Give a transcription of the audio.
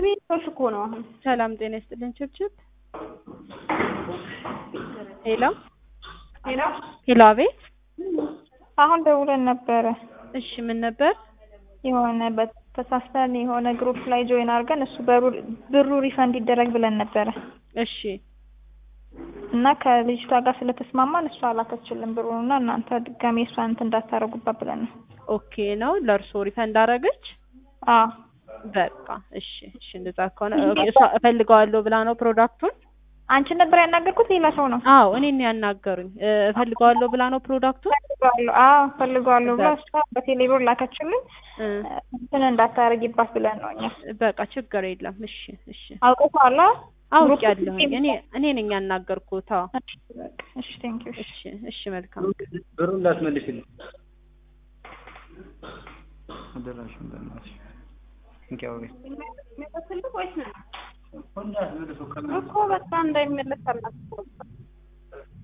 ቤቶች እኮ ነው አሁን ሰላም ጤና ይስጥልን ችብችብ ሄሎ ሄሎ ሄሎ አቤት አሁን ደውለን ነበረ እሺ ምን ነበር የሆነ በተሳስተን የሆነ ግሩፕ ላይ ጆይን አድርገን እሱ በሩ- ብሩ ሪፈንድ ይደረግ ብለን ነበረ እሺ እና ከልጅቷ ጋር ስለተስማማን እሷ አላከችልን ብሩን እና እናንተ ድጋሜ እሷን እንትን እንዳታረጉባት ብለን ነው ኦኬ ነው ለእርሶ ሪፈንድ አደረገች አዎ በቃ እሺ እሺ እንደዛ ከሆነ ኦኬ እሷ እፈልገዋለሁ ብላ ነው ፕሮዳክቱን አንቺን ነበር ያናገርኩት ሌላ ሰው ነው አዎ እኔን ያናገሩኝ እ፣ እፈልገዋለሁ ብላ ነው ፕሮዳክቱን ፈልገዋለሁ አዎ ፈልገዋለሁ ብላ እሷ በቴሌብር ላከችልን እ፣ እንትን እንዳታረጊባት ብለን ነው እኛ በቃ ችግር የለም እሺ እሺ አውቀሻላ አውቄያለሁኝ እኔ እኔ ነኝ ያናገርኩት አዎ እሺ ቴንኪው እሺ እሺ መልካም ብሩን እንዳትመልሽልኝ አደራሽን በእናትሽ እንኪያው ቤት እኮ በቃ እንዳይመለስ አላት